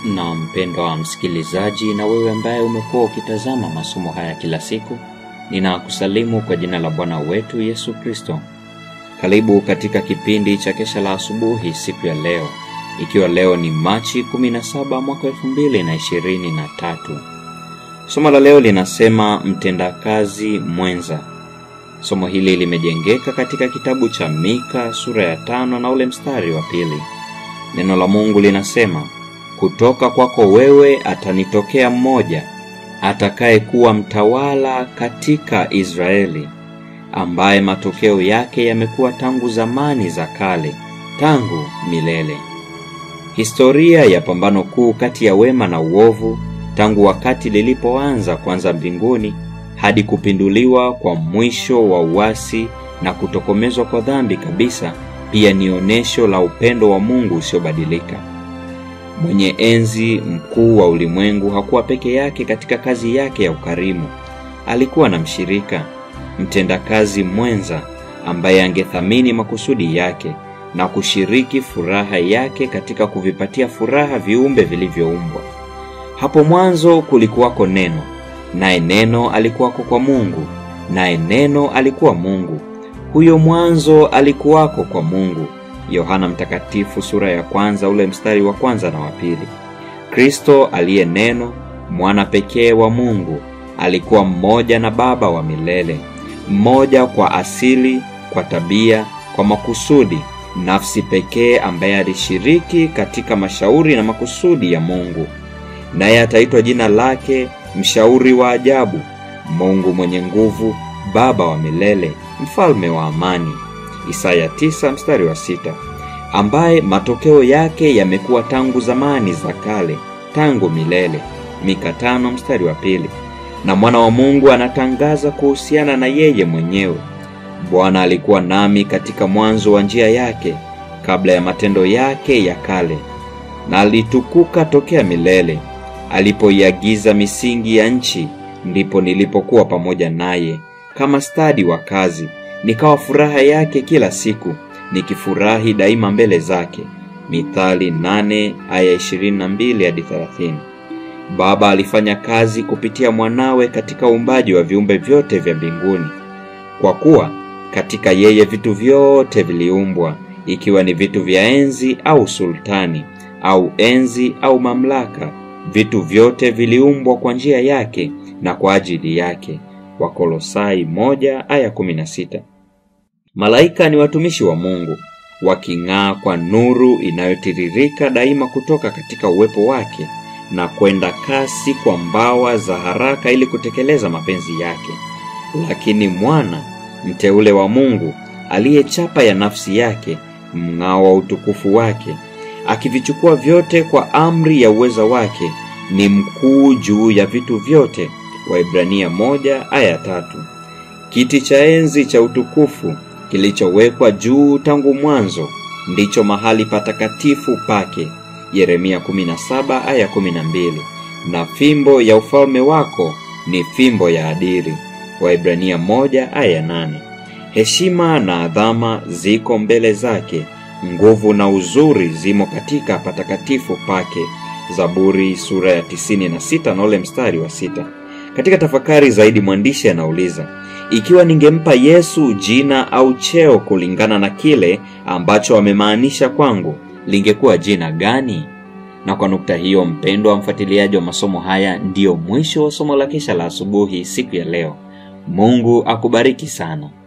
na mpendwa wa msikilizaji na wewe ambaye umekuwa ukitazama masomo haya kila siku ninakusalimu kwa jina la bwana wetu yesu kristo karibu katika kipindi cha kesha la asubuhi siku ya leo ikiwa leo ni machi 17 mwaka 223 somo la leo linasema mtendakazi mwenza somo hili limejengeka katika kitabu cha mika sura ya tano na ule mstari wa pili neno la mungu linasema kutoka kwako wewe atanitokea mmoja atakaye kuwa mtawala katika israeli ambaye matokeo yake yamekuwa tangu zamani za kale tangu milele historia ya pambano kuu kati ya wema na uovu tangu wakati lilipoanza kwanza mbinguni hadi kupinduliwa kwa mwisho wa uasi na kutokomezwa kwa dhambi kabisa pia ni onyesho la upendo wa mungu usiobadilika mwenye enzi mkuu wa ulimwengu hakuwa peke yake katika kazi yake ya ukarimu alikuwa na mshirika mtendakazi mwenza ambaye angethamini makusudi yake na kushiriki furaha yake katika kuvipatia furaha viumbe vilivyoumbwa hapo mwanzo kulikuwako neno naye neno alikuwako kwa mungu naye neno alikuwa mungu huyo mwanzo alikuwako kwa mungu yohana mtakatifu sura ya kwanza ule mstari wa kwanza na wa pili kristo aliye neno mwana pekee wa mungu alikuwa mmoja na baba wa milele mmoja kwa asili kwa tabia kwa makusudi nafsi pekee ambaye alishiriki katika mashauri na makusudi ya mungu naye ataitwa jina lake mshauri wa ajabu mungu mwenye nguvu baba wa milele mfalme wa amani isaya 9 mstari wa sita ambaye matokeo yake yamekuwa tangu zamani za kale tangu milele mika tano mstari wa pili na mwana wa mungu anatangaza kuhusiana na yeye mwenyewe bwana alikuwa nami katika mwanzo wa njia yake kabla ya matendo yake ya kale na alitukuka tokea milele alipoiagiza misingi ya nchi ndipo nilipokuwa pamoja naye kama stadi wa kazi nikawa furaha yake kila siku nikifurahi daima mbele zake mithali 8 aya 22 hadi 30 baba alifanya kazi kupitia mwanawe katika uumbaji wa viumbe vyote vya mbinguni kwa kuwa katika yeye vitu vyote viliumbwa ikiwa ni vitu vya enzi au sultani au enzi au mamlaka vitu vyote viliumbwa kwa njia yake na kwa ajili yake wakolosai 1 aya 16 malaika ni watumishi wa mungu waking'aa kwa nuru inayotiririka daima kutoka katika uwepo wake na kwenda kasi kwa mbawa za haraka ili kutekeleza mapenzi yake lakini mwana mteule wa mungu aliyechapa ya nafsi yake mng'ao wa utukufu wake akivichukua vyote kwa amri ya uweza wake ni mkuu juu ya vitu vyote waibrania moja aya tatu kiti cha enzi cha utukufu kilichowekwa juu tangu mwanzo ndicho mahali patakatifu pake yeremia 17 aya 12 na fimbo ya ufalme wako ni fimbo ya adiri waibrania 1 aya 8 heshima na adhama ziko mbele zake nguvu na uzuri zimo katika patakatifu pake zaburi sura ya 96 na ule mstari wa sita katika tafakari zaidi mwandishi anauliza ikiwa ningempa yesu jina au cheo kulingana na kile ambacho amemaanisha kwangu lingekuwa jina gani na kwa nukta hiyo mpendwa wa mfuatiliaji wa masomo haya ndiyo mwisho wa somo la kesha la asubuhi siku ya leo mungu akubariki sana